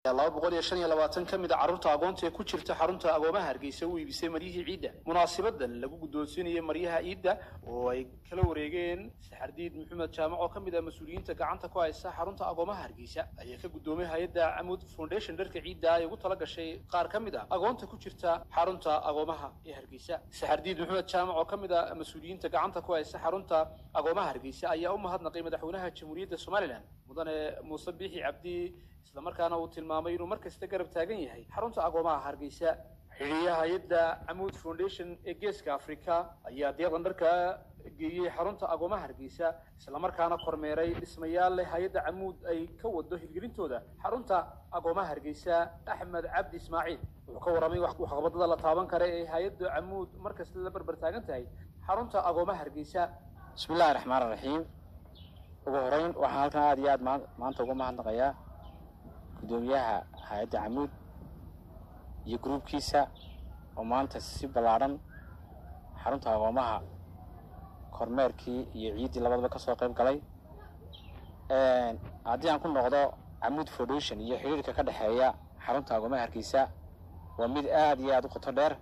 laba boqol iyo shan iyo labaatan ka mid a carruurta agoonta ee ku jirta xarunta agoomaha hargeysa u iibisay maryihii ciidda munaasabadan lagu guddoonsiinayay maryaha ciidda oo ay kala wareegeen saxardiid maxamed jaamac oo ka mid ah mas-uuliyiinta gacanta ku haysta xarunta agoomaha hargeysa ayaa ka guddoomay hay-adda camud foundation dharka ciidda ay ugu tala gashay qaar ka mid ah agoonta ku jirta xarunta agoomaha ee hargeysa saxardiid maxamed jaamac oo ka mid ah mas-uuliyiinta gacanta ku haysta xarunta agoomaha hargeysa ayaa u mahadnaqay madaxweynaha jamhuuriyadda somalilan mudane muuse biixi cabdi islamarkaana uu tilmaamay inuu mar kasta garab taagan yahay xarunta agoomaha hargeysa xidhiyaha hay-adda camuud foundation ee geeska africa ayaa deeqdan dharka geeyey xarunta agoomaha hargeysa islamarkaana kormeeray dhismayaal leh hay-adda camuud ay ka wado hirgelintooda xarunta agoomaha hargeysa axmed cabdi ismaaciil wuxuu ka warramay waxqabadada la taaban kara ee hay-adda camuud mar kasta la barbar taagan tahay xarunta agoomaha hargeysa bismillahi raxmaan raxiim ugu horeyn waxaan halkan aada iyo aad maanta uga mahadnaqayaa guddoomiyaha hay-adda camuud iyo gruubkiisa oo maanta si ballaadhan xarunta agoomaha kormeerkii iyo ciiddii labadaba ka soo qayb galay haddii aan ku noqdo camuud foundation iyo xidhiirka ka dhexeeya xarunta agoomaha hargeysa waa mid aada iyo aada u qoto dheer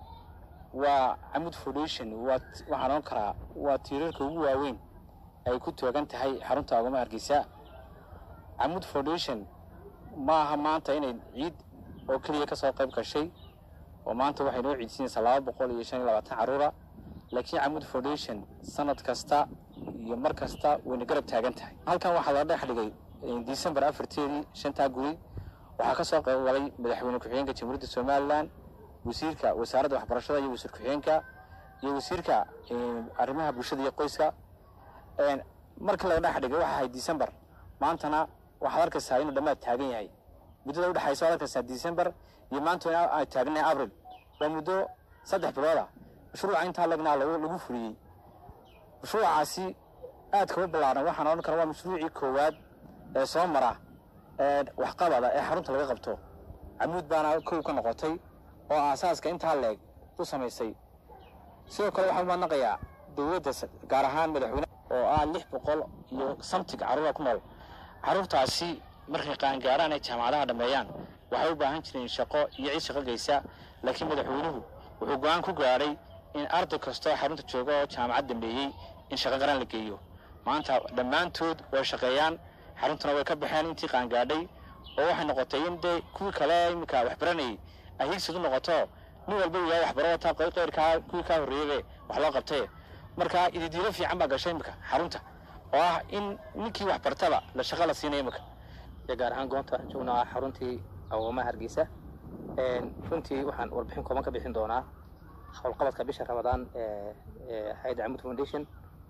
waa camuud foundation waa waxaan ohan karaa waa tiirarka ugu waaweyn ay ku toogan tahay xarunta agoomaha hargeysa camuud foundation ma aha maanta inay ciid oo keliya ka soo qayb gashay oo maanta waxay noo ciidsiinaysaa laba boqol iyo shan iyo labaatan carruura laakiin camuud foundation sanad kasta iyo mar kasta wayna garab taagan tahay halkan waxaa la dhex dhigay december afarteedii shantaa guri waxaa ka soo qayb galay madaxweyne ku-xigeenka jamhuuriyadda somalilan wasiirka wasaaradda waxbarashada iyo wasiir ku-xigeenka iyo wasiirka arrimaha bulshada iyo qoyska markii laga dhex dhigay waxa ahayd december maantana waxaad arkaysaa inuu dhammaad taagan yahay muddada udhexaysa waad arkaysaa december iyo maanta ay taagnahay abril waa muddo saddex bilooda mashruuca intaa lagnaa lagu fuliyey mashruucaasi aad kama ballaaran waxaan odhan kara waa mashruucii koowaad ee soo mara waxqabada ee xarunta laga qabto camuud baana kow ka noqotay oo aasaaska intaa leeg u samaysay sidoo kale waxaan umaadnaqayaa dowladda gaar ahaan madaxweyne oo ah lix boqol iyo samtig carruura ku nool carruurtaasi markay qaangaaraan ay jaamacadaha dhammeeyaan waxay u baahan jireen shaqo iyo cid shaqo geysa laakiin madaxweynuhu wuxuu go-aan ku gaadhay in arday kastoo xarunta jooga oo jaamacad dambeeyey in shaqo qaran la geeyo maanta dhammaantood way shaqeeyaan xaruntuna way ka baxeen intii qaangaadhay oo waxay noqotay in dee kuwii kale iminka waxbaranayay ay higsad u noqoto nin walba uu yahay waxbaro wataa qeyrkaa kuwii kaa horreeyebe wax loo qabtay marka ididiilo fiican baa gashay iminka xarunta oo ah in ninkii wax bartaba la shaqo la siinaya iminka gaar ahaan goonta waxaan joognaa xaruntii agoomaha hargeysa runtii waxaan warbixin kooban ka bixin doonaa howlqabadka bisha ramadaan ee hay-adda camud foundation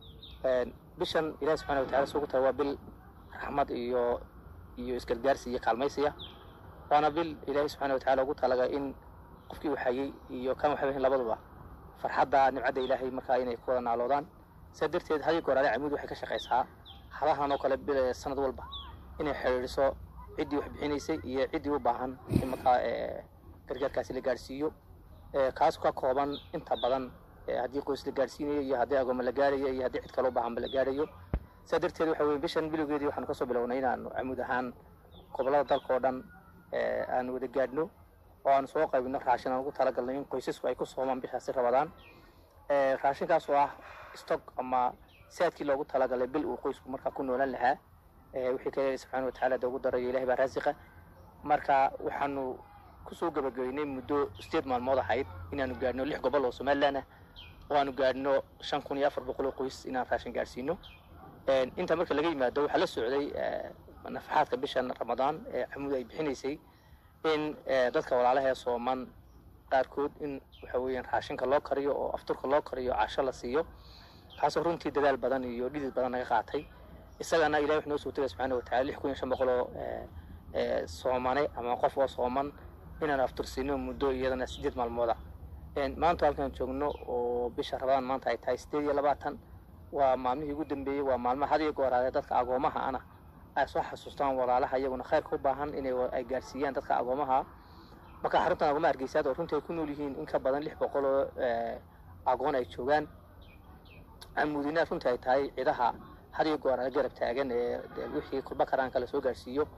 bishan ilahi subxana watacala sugu tahay waa bil raxmad iyo iyo isgargaarsi iyo kaalmaysiya waana bil ilaahi subxana watacala ugu talaga in qofkii waxayey iyo kan waxaweyn labaduba farxadda nimcadda ilaahay markaa inay ku wada naaloodaan saa darteed hadii goor ale camud waxay ka shaqaysaa hadahan oo kale bil sanad walba inay xidhiidhiso ciddii wax bixinaysay iyo ciddii u baahan in markaa gargaarkaasi la gaadhsiiyo kaas ka kooban inta badan haddii qoys la gaadhsiinayo iyo haddii agooma la gaarayo iyo haddii cid kale u baahanba la gaadhayo saa darteed waxa weye bishan bilowgeedii waxaanu kasoo bilownay inaanu camuud ahaan gobollada dalka oo dhan aanu wada gaadhno oo aanu soo qaybino raashin aan ugu talagalnay in qoysasku ay ku soomaan bishaasi rabadaan raashinkaas oo ah stock ama saadkii loogu talagalay bil uu qoysku markaa ku noolan lahaa wixii kale subxaana watacaala da ugu darayo ilahay baa raasiqa marka waxaanu kusoo gabagabeynay muddo sideed maalmood ahayd inaanu gaadhno lix gobol oo somaliland ah oo aanu gaadhno shan kun iyo afar boqol oo qoys inaan raashin gaadhsiino inta marka laga yimaado waxaa la socday nafaxaadka bishan ramadaan ee camuud ay bixinaysay in dadka walaalaha ee sooman qaarkood in waxa weeyaan raashinka loo kariyo oo afturka loo kariyo casho la siiyo kaasoo runtii dadaal badan iyo dhidid badan naga qaatay isagana ilahi wuxuu noo soo tegay subxaana watacala lix kun iyo shan boqol oo soomane ama qof oo sooman inaan aftursiino muddo iyadana sideed maalmooda maanta halkaan joogno oo bisha rabadaan maanta ay tahay sideed iyo labaatan waa maalmihii ugu dambeeyey waa maalmo had iyo gooraadee dadka agoomaha ana ay soo xasuustaan walaalaha iyaguna khayrka u baahan inay ay gaadhsiiyaan dadka agoomaha marka xaruntan agoomaha hargeysaad oo runtii ay ku nool yihiin in ka badan lix boqol oo agoon ay joogaan camuudina runtii ay tahay cidaha had iyo gooraade garab taagan ee wixii kulba karaanka la soo gaadhsiiyo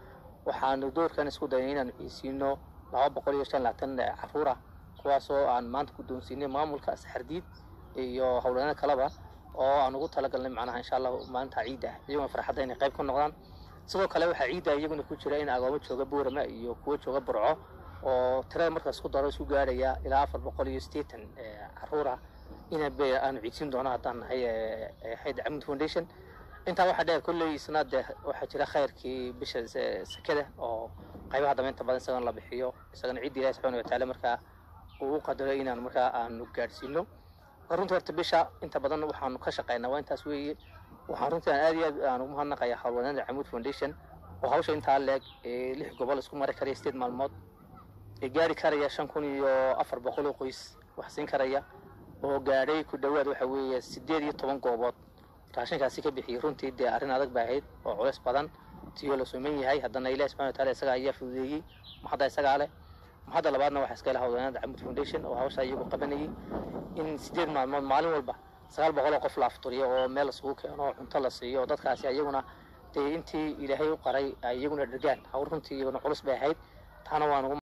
waxaanu doorkan isku dayay inaanu ciisiino laba boqol iyo shan labaatan caruura kuwaasoo aan maanta guddoonsiinay maamulka saxardiid iyo howlana kaleba oo aan ugu talagalnay macnaha insha allah maalinta ciidda iyaguna farxadda inay qayb ka noqdaan sidoo kale waxaa ciidda iyaguna ku jira in agoomo jooga boorama iyo kuwo jooga burco oo tirada markaas ku daro isu gaaraya ilaa afar boqol iyo siddeetan caruura ina aanu ciidsin doono haddaan nahay hayd camud foundation intaa waxaa dheer kolley isna dee waxaa jira khayrkii bisha sekada oo qaybaha dambe inta badan isagana la bixiyo isagana ciidda ilahi subxaana watacaala markaa uu u qadaro inaan markaa aanu gaadhsiino runtii horta bisha inta badan waxaanu ka shaqaynaa waa intaas weeye waxaan runtii aan aad iyo aad aan ugu mahadnaqayaa howlwanaada camud foundation oo hawsha intaa leeg ee lix gobol isku mari karaya sideed maalmood ee gaari karaya shan kun iyo afar boqol oo qoys wax siin karaya oo gaadhay ku dhowaad waxa weeye sideed iyo toban goobood raashinkaasi ka bixiyey runtii dee arrin adag ba ahayd oo culeys badan tiyoo la suman yahay haddana ilahi subxana wataala isagaa ayaa fududeeyey mahadda isagaa leh mahadda labaadna waxaa iska laha howlwanaada camud foundation oo hawshaa iyagu qabanayay in sideed maalmood maalin walba sagaal boqol oo qof la afturiyo oo meel isugu keeno oo cunto la siiyo oo dadkaasi ayaguna dee intii ilaahay u qaray ay iyaguna dhergaan hawl runtii iyaguna culus bay ahayd taana waan ugu